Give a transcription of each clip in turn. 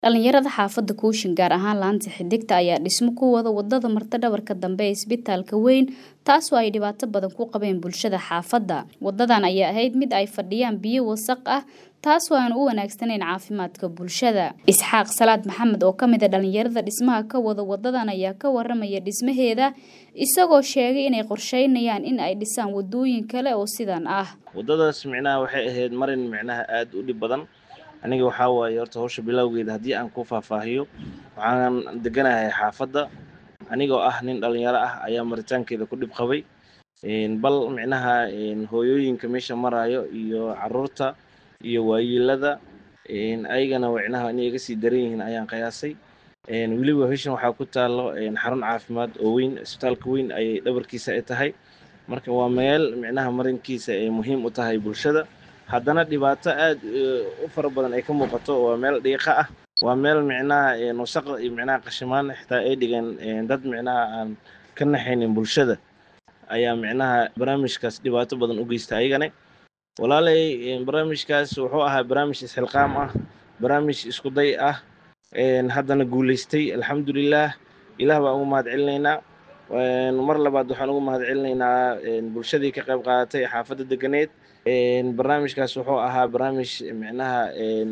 Dhalinyarada xaafadda Kuushin gaar ahaan laanta xiddigta ayaa dhismo ku wada wadada marta dhabarka dambe ee isbitaalka weyn taasoo ay dhibaato badan ku qabeen bulshada xaafadda. Wadadan ayaa ahayd mid ay fadhiyaan biyo wasakh ah taasoo aan u wanaagsanayn caafimaadka bulshada. Isxaaq Salaad Maxamed oo ka mid ah dhalinyarada dhismaha ka wada wadadan ayaa ka waramaya dhismaheeda isagoo sheegay inay qorsheynayaan in ay dhisaan wadooyin kale oo sidan ah. wadadaas micnaha waxay ahayd marin micnaha aad u dhib badan aniga waxaa waaye horta hawsha bilowgeeda haddii aan ku faahfaahiyo waxaan deganahay xaafadda anigoo ah nin dhalinyaro ah ayaa maritaankeeda ku dhib qabay bal micnaha hooyooyinka meesha marayo iyo caruurta iyo waayeelada ayagana micnaha inay iga sii daran yihiin ayaan qiyaasay weliba heshan waxaa ku taalo xarun caafimaad oo weyn isbitaalka weyn ayay dhabarkiisa ay tahay marka waa meel micnaha marinkiisa ay muhiim u tahay bulshada haddana dhibaato aad u fara badan ay ka muuqato waa meel dhiiqa ah waa meel micnaha wasaq iyo micnaha qashimaan xitaa ay dhigeen dad micnaha aan ka naxaynin bulshada ayaa micnaha barnaamijkaas dhibaato badan u geysta ayagane walaalay barnaamijkaas wuxuu ahaa barnaamij isxilqaam ah barnaamij isku day ah haddana guulaystay alxamdulilah ilaah baan ugu mahad celinaynaa mar labaad waxaan ugu mahad celinaynaa bulshadii ka qayb qaadatay xaafadda deganeed barnaamijkaas wuxuu ahaa barnaamij micnaha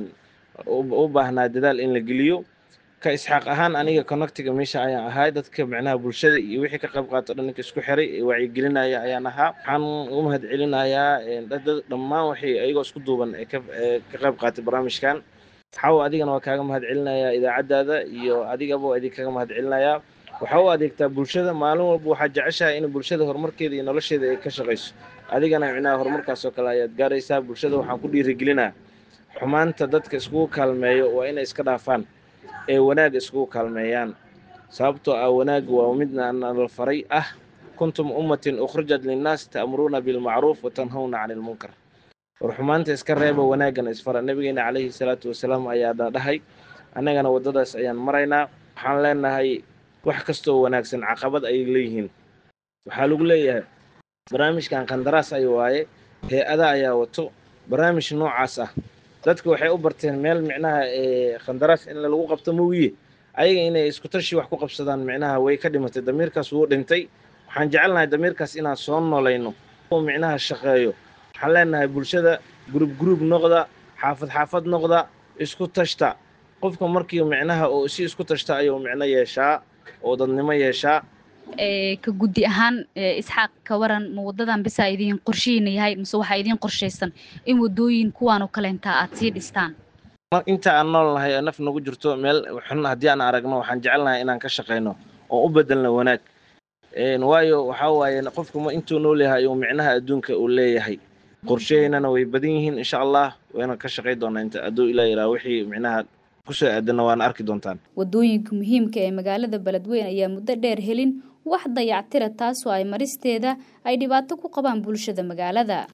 u baahnaa dadaal in la geliyo ka isxaaq ahaan aniga connectiga meesha ayaan ahay dadka micnaha bulshada iyo wixii ka qayb qaato dhanka isku xiray wacyigelinaya ayaan ahaa waxaan ugu mahad celinayaa dhammaan waxay ayagoo isku duuban ee ka qayb qaatay barnaamijkan waxaa adigana waa kaaga mahad celinayaa idaacaddaada iyo adigaba idin kaga mahad celinayaa waxaa u adeegtaa bulshada maalin walba waxaa jeceshahay in bulshada horumarkeeda iyo nolosheeda ay ka shaqayso adigana micnaha horumarkaas oo kale ayaad gaaraysaa bulshada waxaan ku dhiirigelinaa xumaanta dadka iskugu kaalmeeyo waa inay iska dhaafaan ee wanaag iskugu kaalmeeyaan sababtoo ah wanaag waa midna nala faray ah kuntum ummatin ukhrijat linnaas ta'muruuna bilmacruuf wa tanhawna cani ilmunkar war xumaanta iska reeba wanaagana isfara nabigeena calayhi salaatu wasalaam ayaa dhahay annagana waddadaas ayaan maraynaa waxaan leenahay wax kastoo wanaagsan caqabad ayay leeyihiin waxaa lagu leeyahay barnaamijkan qandaraas ay waaye hay-ada ayaa wato barnaamij noocaas ah dadka waxay u barteen meel micnaha qandaraas in lagu qabto moogiye ayaga inay isku tashi wax ku qabsadaan micnaha way ka dhimatay damiirkaas wuu dhintay waxaan jecelnahay damiirkaas inaan soo noolayno oo micnaha shaqeeyo waxaan leenahay bulshada gurub gurub noqda xaafad xaafad noqda isku tashta qofka markii micnaha oo si isku tashta ayuu micno yeeshaa oo dadnimo yeeshaa ka guddi ahaan isxaaq ka waran ma wadadan bisa idiin qorshihiina yahay mise waxaa idiin qorshaysan in wadooyin kuwaan oo kaleentaa aad sii dhistaan inta aan nool nahay oo naf nagu jirto meel xun haddii aan aragno waxaan jecelnahay inaan ka shaqayno oo u bedelno wanaag waayo waxaa waaye qofku ma intuu nool yahay uu micnaha adduunka uu leeyahay qorshaheynana way badan yihiin insha allah wayna ka shaqay doonaa inta hadduu ilaa yaraa wixii micnaha kusoo aadana waana arki doontaan wadooyinka muhiimka ee magaalada beledweyne ayaa muddo dheer helin wax dayactira taasoo ay maristeeda ay dhibaato ku qabaan bulshada magaalada